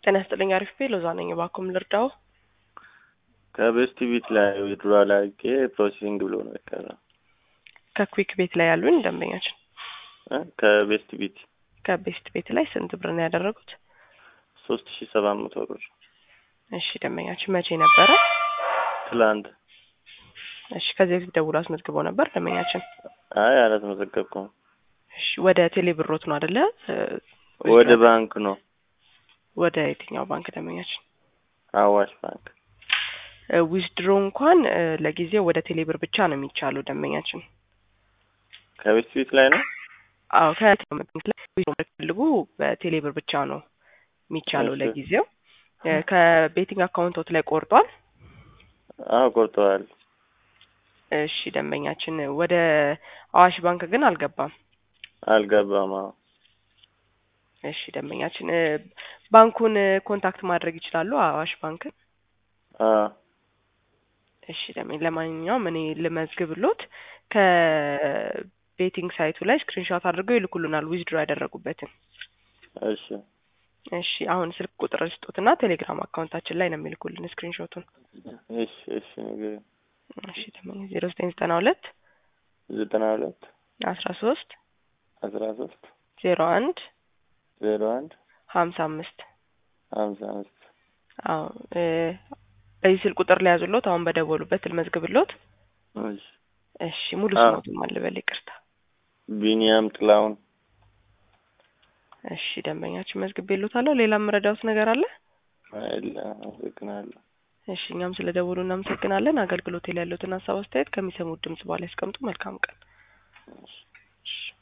ጤና ይስጥልኝ። አሪፍ ቤ ሎዛ ነኝ። እባክዎን ልርዳው? ከቤስት ቢት ላይ ዊድሮ አላርጌ ፕሮሴሲንግ ብሎ ነው የቀረው። ከኩዊክ ቤት ላይ ያሉን ደንበኛችን እ ከቤስት ቢት ከቤስት ቤት ላይ ስንት ብር ነው ያደረጉት? ሶስት ሺ ሰባት መቶ ብር እሺ ደንበኛችን መቼ ነበረ? ትላንት። እሺ ከዚህ በፊት ደውሎ አስመዝግበው ነበር ደንበኛችን? አይ አላስመዘገብኩም። እሺ ወደ ቴሌ ብሮት ነው አደለ? ወደ ባንክ ነው ወደ የትኛው ባንክ ደንበኛችን? አዋሽ ባንክ። ዊዝድሮ እንኳን እ ለጊዜው ወደ ቴሌ ብር ብቻ ነው የሚቻለው ደንበኛችን። ከቤስት ቢት ላይ ነው። አዎ ከፈልጉ በቴሌ ብር ብቻ ነው የሚቻለው እሺ። ለጊዜው። እ ከቤቲንግ አካውንቶት ላይ ቆርጧል። አዎ ቆርጠዋል። እሺ ደንበኛችን ወደ አዋሽ ባንክ ግን አልገባም። አልገባም። አዎ እሺ ደንበኛችን እ ባንኩን እ ኮንታክት ማድረግ ይችላሉ አዋሽ ባንክን። አዎ እሺ ደንበኛ ለማንኛውም እኔ ልመዝግብሎት ከቤቲንግ ሳይቱ ላይ ስክሪንሾት አድርገው ይልኩልናል ዊዝድሮ ያደረጉበትን። እሺ እሺ አሁን ስልክ ቁጥር ስጡትና ቴሌግራም አካውንታችን ላይ ነው የሚልኩልን ስክሪንሾቱን። እሺ እሺ ንገሪኝ። እሺ ደንበኛ ዜሮ ዘጠኝ ዘጠና ሁለት ዘጠና ሁለት አስራ ሶስት አስራ ሶስት ዜሮ አንድ ዜሮ አንድ ሀምሳ አምስት ሀምሳ አምስት አዎ እ በዚህ ስልክ ቁጥር ላይ ያዙሎት አሁን በደወሉበት ልመዝግብሎት። እሺ እሺ ሙሉ አዎ። ስሞቱን ማልበል ይቅርታ። ቢኒያም ጥላውን እሺ ደንበኛችን መዝግቤሎታለሁ። ሌላ የምረዳውት ነገር አለ? አይለ አመሰግናለሁ። እሺ እኛም ስለ ደወሉ እናመሰግናለን። አገልግሎት ላይ ያሉትን ሀሳብ አስተያየት ከሚሰሙት ድምጽ በኋላ ያስቀምጡ። መልካም ቀን። እሺ እሺ